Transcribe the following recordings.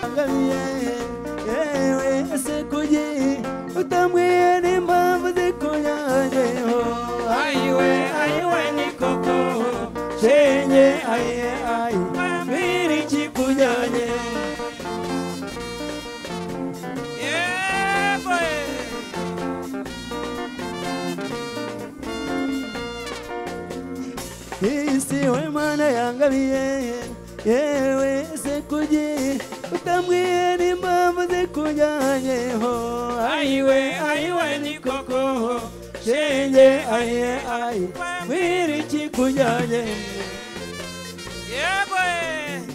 uramye yewe ese kuki utambwiye n'impamvu zikunyanyeho ayiwe ayiwe ni koko shenge aye aye mbwira ikikunyanye Yeah, boy. isi we mana yangabiye yewe ese kuki utambwiye n'impamvu zikunyanyeho ayiwe ayiwe ni koko shenge aye aye mbwira ikikunyanye Yeah, boy.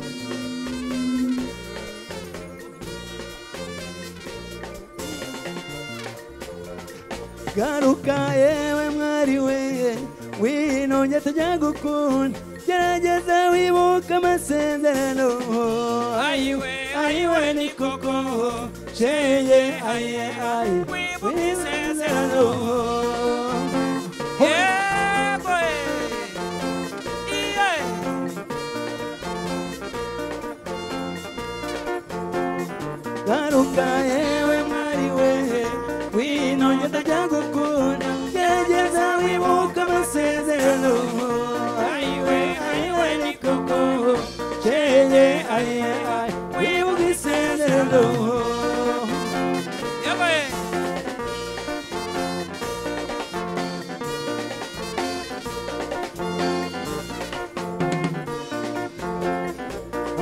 garuka yewe mwari we wino njye tujya gukunda gerageza wibuka amasezerano ayiwe ayiwe ni koko shenge aye aye Wibuka isezerano Yeah, boy. Yeah. garuka yewe mwari we wino njye tujya gukunda gerageza wibuka amasezerano ayiwe ayiwe ni koko shenge aye aye wibuka isezerano Yeah, boy.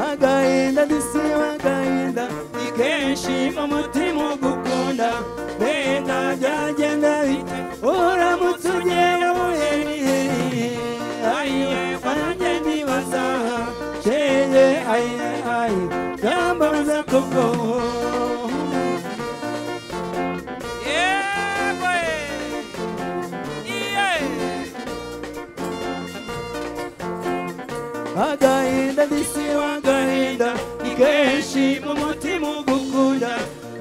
agahinda dusiba agahinda ni kenshi mu mutima ugukunda wenda byagenda bite uramutse ugera muhe nihe ayiwe wanjye nibaza shenge ayiwe ayi yambaza koko Yeah, boy. Yeah. agahinda dusiba agahinda ni kenshi mu mutima ugukunda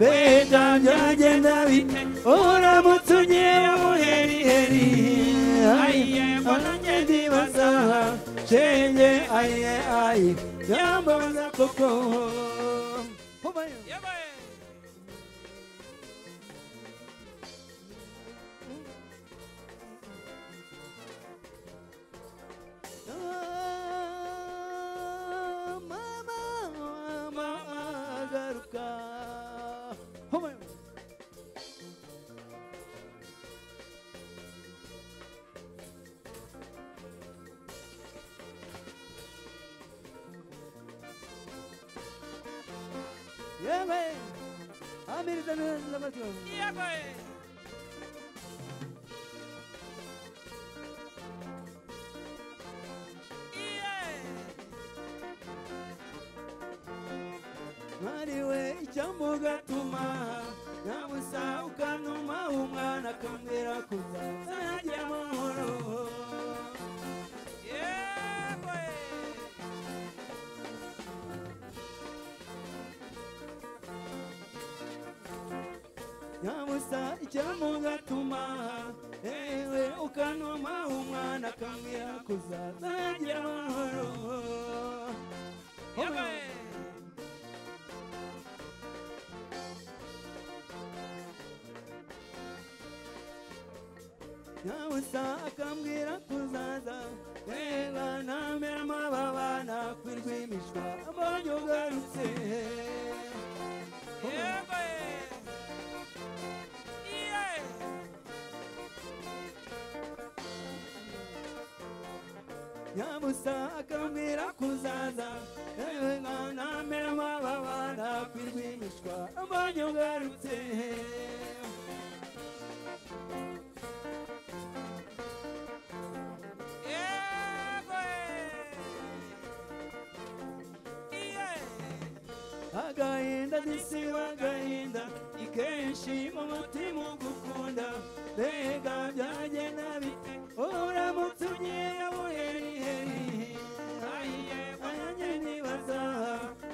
wenda byagenda bite uramutse ugera muhe nihe wananjye ndibaza shenge aye aye yambaza koko Yeah, boy. mama mama garuka Hobayo. yewe amiriza neza n'amazuru Yeah, boy. mwariwe icyo mugatuma nyabusa ukantuma umwana akambwira kuzaza najya amahoro Yeah, boy. nyabusa icyo mugatuma ewe ukantuma umwana akambwira kuzaza najya amahoro Yeah, boy. nyabusa akambwira kuzaza reba ntamera amababa nakwirwa imishwa mbonye ugarutse Yeah, boy. Yeah. nyabusa akambwira kuzaza yewe mwana mbera amababa nakwirwa imishwa mbonye ugarutse Yeah, boy. Yeah. agahinda ndisiba agahinda ni kenshi mu mutima ugukunda mbega byagenda bite uramutse ugiye buheriheri ayiye ayanjye nibaza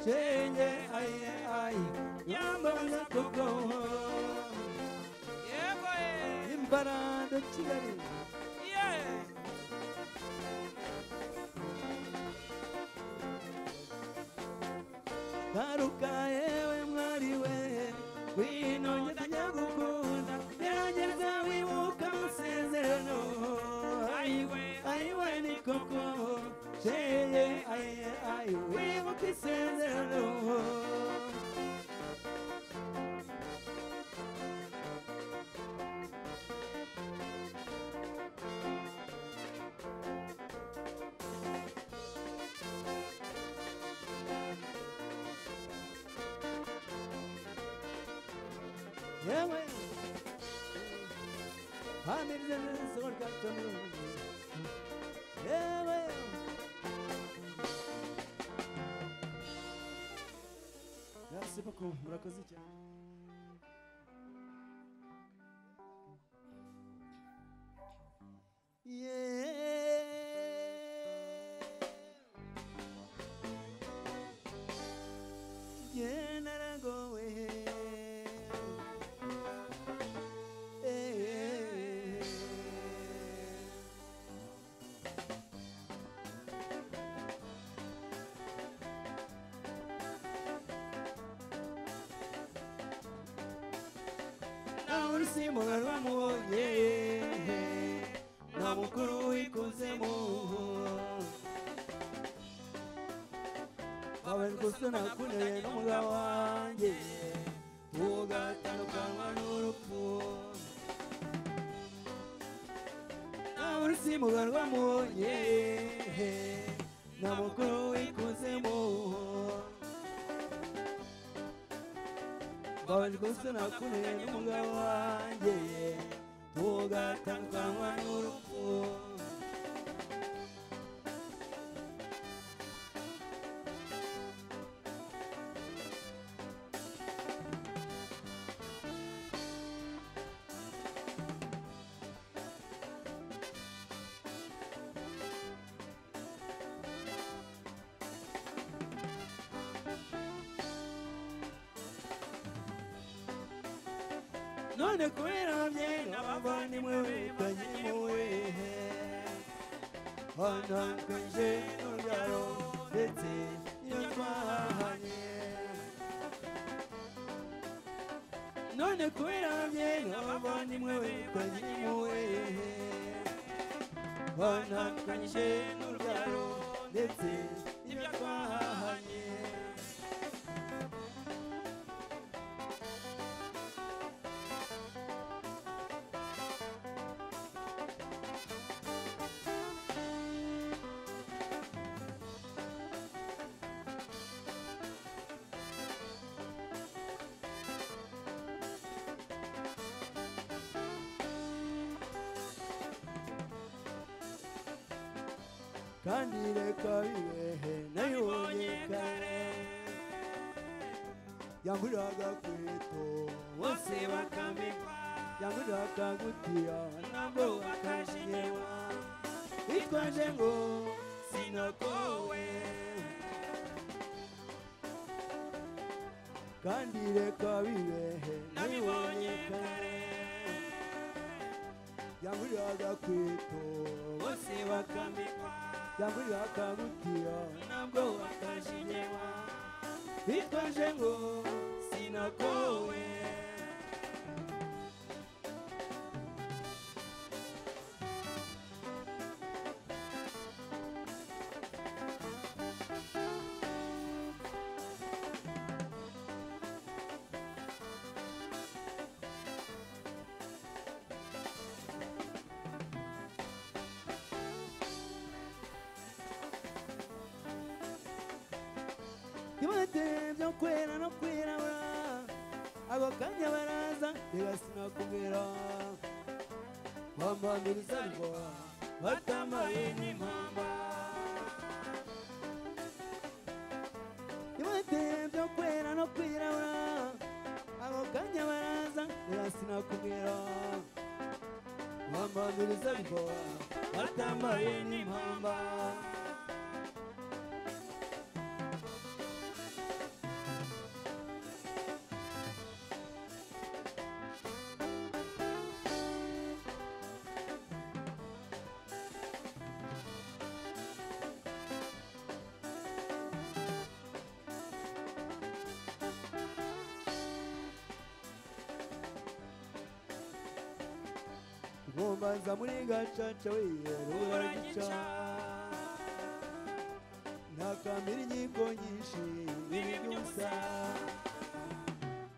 shenge ayiye ayi yambaza koko Yeah, boy. imbarado kigali Yeah. Garuka garuka yewe mwari we ngwino ngeze nyagukunda gerageza wibuka amasezerano ayiwe ayiwe ni koko sheye aye aye wibuka isezerano yewe hamirze neza orgatanı yewe Merci beaucoup, murakoze cyane. Yeah. Yeah, naragowe. Eh. nawe urusimbuka rwamubonye nta mukuru wikuzimu wawe gusa nakuneye n'umugabo wanjye tugatandukanwa n'urupfu nawe urusimbuka rwamubonye nta mukuru wikuzimu babajwe sinakure n'umugabo wanjye tugatandukanwa n'urupfu none kubera ababyeyi n'abavandimwe biganye muwe hanakwije n'urubyaro ndetse n'iyo twahanye none kubera ababyeyi n'abavandimwe biganye muwe hanakwije n'urubyaro ndetse n'ibyo twahanye kandi reka bibehe nayibonye kare yanguriraga kwito bose bakambikwa yanguriraga gutira ntabwo bakashirwa bitwaje ngo sinakowe kandi reka bibehe nayibonye kare yanguriraga kwito bose bakambikwa yanguriraga gutira ntabwo bakashinyewa bitwaje ngo sinakowe ibatere byo kwera no kwirabura ako kanya baraza ntigasina kumera bambambiriza ngo batambaye n'impamba ibatere byo kwera no kwirabura ako kanya baraza ntigasina kumera bambambiriza ngo batambaye n'impamba nkombanza muri gacaca we ruragica uragica ntakambira inyigo nyinshi bibi n'ibyusa by'ubusa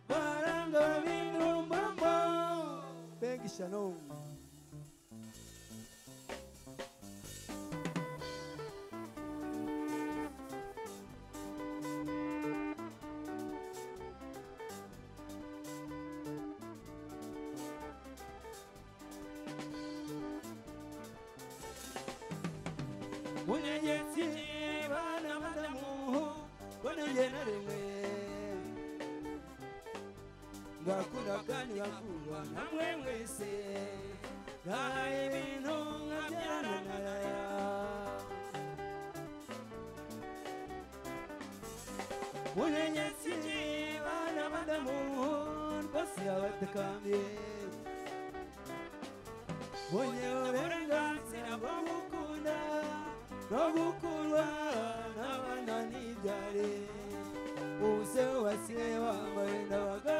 baranga barabindura umuramba mbega ishyano unyegetse ikiba n'abadamu boneye na rimwe ngakunda kandi ngakundwa namwe mwese ngahaye ibintu nkabyarana nkarara unenyetse ikiba n'abadamu rwose abatakambye bonye uburenganzira bwo gukunda no gukundwa n'abana n'ibyare ubuse wasiye wambaye ndabaga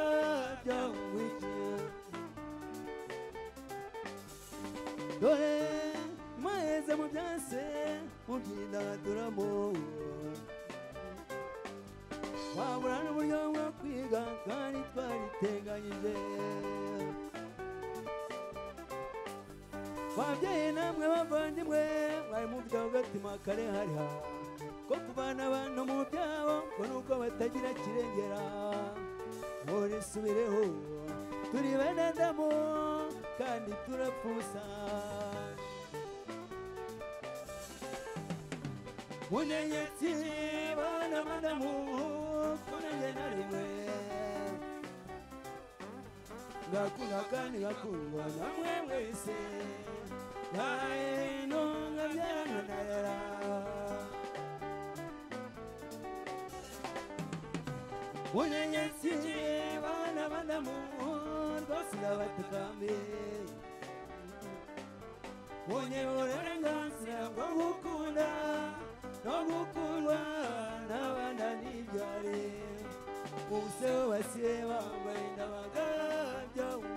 byawuhwikiye dore mwaheze mu byase mubyidagaduramo wabura n'uburyo bwo kwiga kandi twariteganyije babyeyi namwe bavandimwe mwari mu byabo gatima kare hariha ko kuvana abantu mu byabo ngo nuko batagira kirengera murisubireho turi bene damu kandi turapfusa munenyetsi bana madamu kunenge na rimwe ngakunda kandi ngakundwa namwe mwese ntaino nkabyarananarara unyenyesiye bana badamu rwose ndabatakame unye uburenganzira bwo gukunda no gukundwa n'abana n'ibyareba ubuse basiye bambaye ndabaga byawe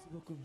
Merci beaucoup.